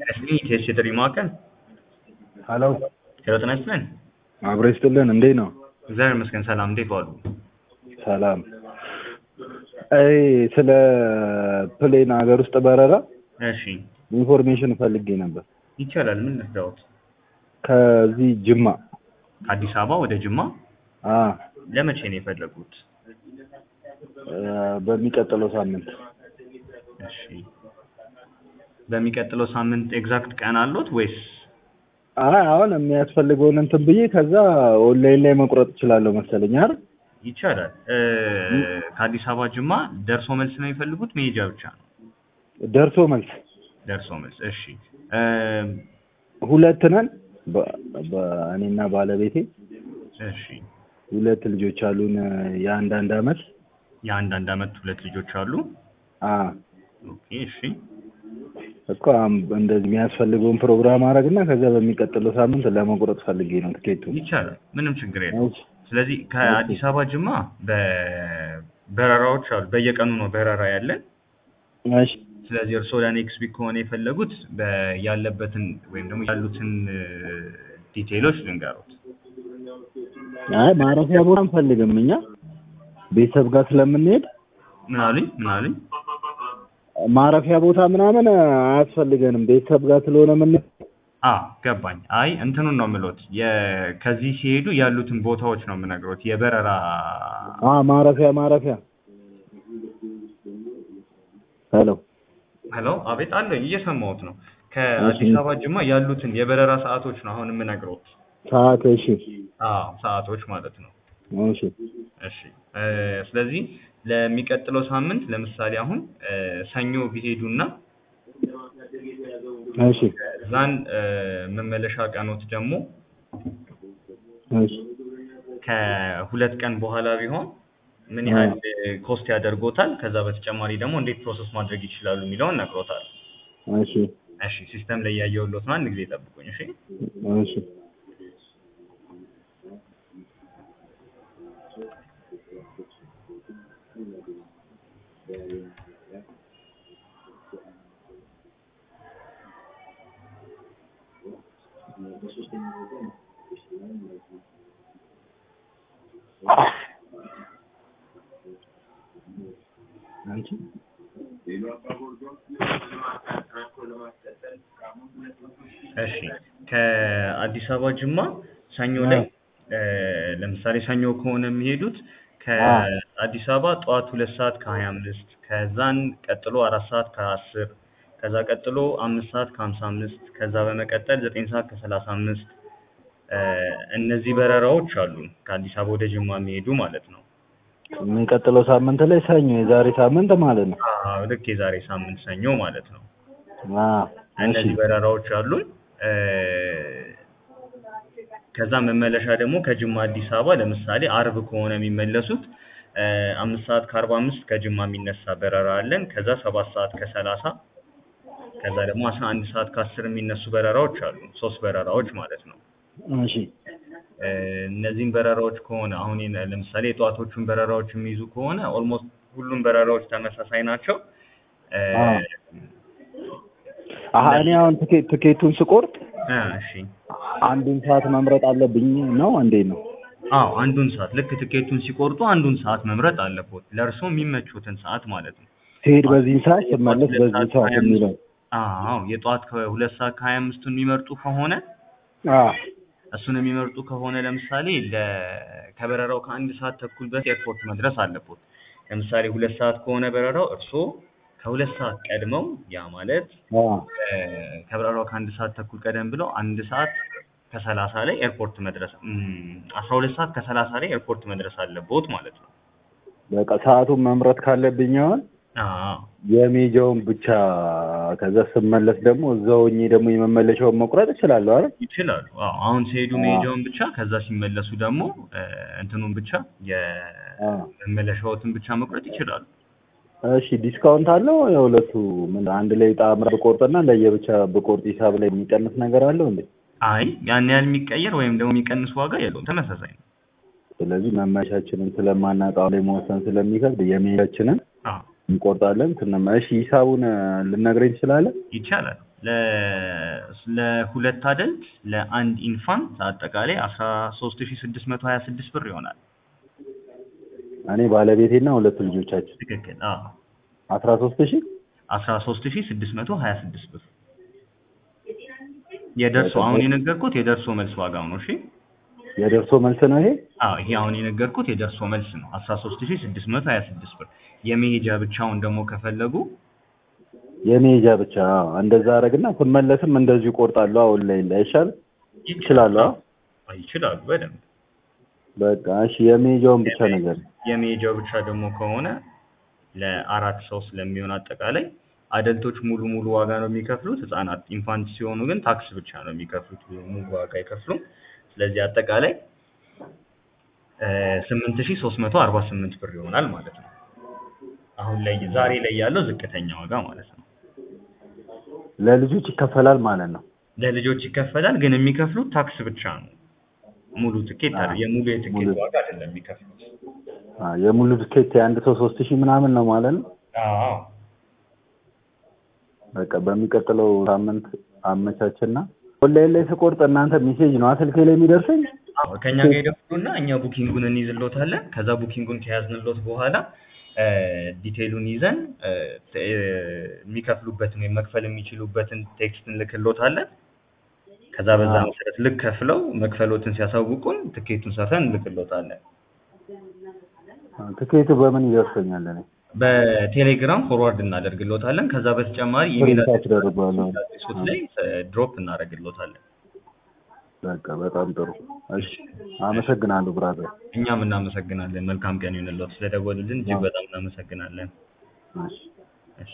ያስልኝ ቴስት የጥሪ ማዕከል ሀሎ ሄሎ ጤና ይስጥልን። አብሮ ይስጥልን። እንዴት ነው? እግዚአብሔር ይመስገን ሰላም። እንዴት ዋሉ? ሰላም። አይ ስለ ፕሌን ሀገር ውስጥ በረራ እሺ ኢንፎርሜሽን ፈልጌ ነበር። ይቻላል። ምን ልርዳዎት? ከዚህ ጅማ ከአዲስ አበባ ወደ ጅማ አ ለመቼ ነው የፈለጉት? እ በሚቀጥለው ሳምንት እሺ በሚቀጥለው ሳምንት ኤግዛክት ቀን አሉት ወይስ? አይ አሁን የሚያስፈልገውን እንትን ብዬ ከዛ ኦንላይን ላይ መቁረጥ እችላለሁ መሰለኝ አይደል? ይቻላል። እ ከአዲስ አበባ ጅማ ደርሶ መልስ ነው የሚፈልጉት? መሄጃ ብቻ ነው? ደርሶ መልስ ደርሶ መልስ። እሺ እ ሁለት ነን በ- በእኔና ባለቤቴ እሺ ሁለት ልጆች አሉን የአንድ አንድ አመት የአንድ አንድ አመት ሁለት ልጆች አሉ። አ ኦኬ እሺ እኮ አሁን እንደዚህ የሚያስፈልገውን ፕሮግራም አደረግና ከዛ በሚቀጥለው ሳምንት ለመቁረጥ ፈልጌ ነው ትኬቱ። ይቻላል። ምንም ችግር የለም። ስለዚህ ከአዲስ አበባ ጅማ በበረራዎች አሉ። በየቀኑ ነው በረራ ያለን። እሺ ስለዚህ እርስዎ ለኔክስት ዊክ ከሆነ የፈለጉት በ- ያለበትን ወይም ደግሞ ያሉትን ዲቴይሎች ልንገሩት። አይ ማረፊያ ቦታ አንፈልግም እኛ ቤተሰብ ጋር ስለምንሄድ ምን አሉኝ? ምን አሉኝ? ማረፊያ ቦታ ምናምን አያስፈልገንም ቤተሰብ ጋር ስለሆነ ምን አ ገባኝ። አይ እንትኑን ነው የምሎት የ- ከዚህ ሲሄዱ ያሉትን ቦታዎች ነው የምነግሮት የበረራ አ ማረፊያ ማረፊያ ሄሎ ሄሎ፣ አቤት አለኝ፣ እየሰማሁት ነው። ከአዲስ አበባ ጅማ ያሉትን የበረራ ሰዓቶች ነው አሁን የምነግሮት። ሰዓት እሺ አዎ ሰዓቶች ማለት ነው። እሺ እሺ እ ስለዚህ ለሚቀጥለው ሳምንት ለምሳሌ አሁን እ ሰኞ ቢሄዱና እሺ እዛን እ መመለሻ ቀኖት ደግሞ እሺ ከሁለት ቀን በኋላ ቢሆን ምን ያህል ኮስት ያደርጎታል፣ ከዛ በተጨማሪ ደግሞ እንዴት ፕሮሰስ ማድረግ ይችላሉ የሚለውን ነግሮታል። እሺ እሺ ሲስተም ላይ ያየሁሎት ነው። አንድ ጊዜ ጠብቁኝ። እሺ እሺ አንቺ እሺ ከአዲስ አበባ ጅማ ሰኞ ላይ እ ለምሳሌ ሰኞ ከሆነ የሚሄዱት ከአዲስ አበባ ጠዋት ሁለት ሰዓት ከሀያ አምስት ከዛን ቀጥሎ አራት ሰዓት ከአስር ከዛ ቀጥሎ አምስት ሰዓት ከሀምሳ አምስት ከዛ በመቀጠል ዘጠኝ ሰዓት ከሰላሳ አምስት እ እነዚህ በረራዎች አሉ ከአዲስ አበባ ወደ ጅማ የሚሄዱ ማለት ነው። የሚቀጥለው ሳምንት ላይ ሰኞ የዛሬ ሳምንት ማለት ነው። አዎ ልክ የዛሬ ሳምንት ሰኞ ማለት ነው። አ እሺ እነዚህ በረራዎች አሉን። እ ከዛ መመለሻ ደግሞ ከጅማ አዲስ አበባ ለምሳሌ አርብ ከሆነ የሚመለሱት እ አምስት ሰዓት ከአርባ አምስት ከጅማ የሚነሳ በረራ አለን። ከዛ ሰባት ሰዓት ከሰላሳ ከዛ ደግሞ አስራ አንድ ሰዓት ከአስር የሚነሱ በረራዎች አሉ። ሶስት በረራዎች ማለት ነው። እሺ እ እነዚህን በረራዎች ከሆነ አሁን የነ- ለምሳሌ የጠዋቶቹን በረራዎች የሚይዙ ከሆነ ኦልሞስት ሁሉም በረራዎች ተመሳሳይ ናቸው። እ አዎ። አሀ እኔ አሁን ትኬት ትኬቱን ስቆርጥ እ እሺ አንዱን ሰዓት መምረጥ አለብኝ ነው እንዴት ነው? አዎ አንዱን ሰዓት ልክ ትኬቱን ሲቆርጡ አንዱን ሰዓት መምረጥ አለቦት ለእርስዎ የሚመቹትን ሰዓት ማለት ነው። ሲሄድ በዚህ ሰዓት ስመለስ ሁለት በዚህ ሰዓት ሰዓት ከሀያ አምስት የሚለው አዎ የጠዋት ከሁለት ሰዓት ከሀያ አምስቱን የሚመርጡ ከሆነ አ እሱን የሚመርጡ ከሆነ ለምሳሌ ለ ከበረራው ከአንድ ሰዓት ተኩል በፊት ኤርፖርት መድረስ አለቦት። ለምሳሌ ሁለት ሰዓት ከሆነ በረራው እርስዎ ከሁለት ሰዓት ቀድመው ያ ማለት አ እ ከበረራው ከአንድ ሰዓት ተኩል ቀደም ብለው አንድ ሰዓት ከሰላሳ ላይ ኤርፖርት መድረስ አስራ ሁለት ሰዓት ከሰላሳ ላይ ኤርፖርት መድረስ አለቦት ማለት ነው። በቃ ሰዓቱን መምረጥ ካለብኝ አሁን አዎ የሜጃውን ብቻ ከዛ ስመለስ ደግሞ እዛው ሆኜ ደግሞ የመመለሻውን መቁረጥ እችላለሁ አይደል? ይችላሉ። አዎ አሁን ሲሄዱ መሄጃውን ብቻ ከዛ ሲመለሱ ደግሞ እ እንትኑን ብቻ አ የመመለሻዎትን ብቻ መቁረጥ ይችላሉ። እሺ ዲስካውንት አለው የሁለቱ ምን አንድ ላይ ጣምራ ብቆርጥና ለየብቻ ብቆርጥ ሂሳብ ላይ የሚቀንስ ነገር አለው እንዴ? አይ ያን ያህል የሚቀየር ወይም ደግሞ የሚቀንስ ዋጋ የለውም። ተመሳሳይ ነው። ስለዚህ መመቻችንን ስለማናውቀው ላይ መወሰን ስለሚከብድ የሜጃችንን አዎ እንቆርጣለን። ስንመ እሺ ሂሳቡን ልነግረኝ ትችላለህ? ይቻላል ለ- ለሁለት አደልት ለአንድ ኢንፋንት አጠቃላይ አስራ ሶስት ሺ ስድስት መቶ ሀያ ስድስት ብር ይሆናል። እኔ ባለቤቴና ሁለቱ ልጆቻችን ትክክል። አዎ አስራ ሶስት ሺህ አስራ ሶስት ሺ ስድስት መቶ ሀያ ስድስት ብር የደርሶ አሁን የነገርኩት የደርሶ መልስ ዋጋው ነው። እሺ የደርሶ መልስ ነው ይሄ። አዎ ይሄ አሁን የነገርኩት የደርሶ መልስ ነው። አስራ ሶስት ሺ ስድስት መቶ ሀያ ስድስት ብር የመሄጃ ብቻውን ደግሞ ከፈለጉ የሜጃ ብቻ አዎ። እንደዛ አረግና ስመለስም እንደዚሁ ቆርጣለሁ። አሁን ላይ እንዳይሻል ይችላሉ። አዎ። አዎ፣ ይችላሉ በደንብ በቃ እሺ፣ የሜጃውን ብቻ ነገር የመሄጃው ብቻ ደግሞ ከሆነ ለአራት ሰው ስለሚሆን አጠቃላይ አደልቶች ሙሉ ሙሉ ዋጋ ነው የሚከፍሉት። ህጻናት ኢንፋንት ሲሆኑ ግን ታክስ ብቻ ነው የሚከፍሉት፣ ሙሉ ዋጋ አይከፍሉም። ስለዚህ አጠቃላይ ስምንት ሺ ሶስት መቶ አርባ ስምንት ብር ይሆናል ማለት ነው። አሁን ላይ ዛሬ ላይ ያለው ዝቅተኛ ዋጋ ማለት ነው። ለልጆች ይከፈላል ማለት ነው። ለልጆች ይከፈላል፣ ግን የሚከፍሉት ታክስ ብቻ ነው። ሙሉ ትኬት አዎ። አይደል- የሙሉ የትኬት ሙሉ- ዋጋ አይደለም የሚከፍሉት። አዎ፣ የሙሉ ትኬት የአንድ ሰው ሶስት ሺህ ምናምን ነው ማለት ነው። አዎ በቃ በሚቀጥለው ሳምንት አመቻችና ኦንላይን ላይ ስቆርጥ እናንተ ሜሴጅ ነው ስልኬ ላይ የሚደርሰኝ። አዎ ከኛ ጋር ይደውሉና እኛ ቡኪንጉን እንይዝሎታለን። ከዛ ቡኪንጉን ከያዝንሎት በኋላ እ ዲቴይሉን ይዘን እ ተ- እ የሚከፍሉበትን ወይም መክፈል የሚችሉበትን ቴክስት እንልክሎታለን። ከዛ በዛ አዎ። መሰረት ልክ ከፍለው መክፈሎትን ሲያሳውቁን ትኬቱን ሰርተን እንልክሎታለን። ትኬቱ በምን ይደርሰኛል? እኔ በቴሌግራም ፎርዋርድ እናደርግሎታለን። ከዛ በተጨማሪ ኢሜል ፕሪንት አስደርገዋለሁ። አድሬሶት ላይ ድሮፕ እናደርግሎታለን። በቃ በጣም ጥሩ። እሺ፣ አመሰግናለሁ ብራዘር። እኛም እናመሰግናለን። መልካም ቀን ይሁንልዎት። ስለደወሉልን እጅግ በጣም እናመሰግናለን። እሺ። እሺ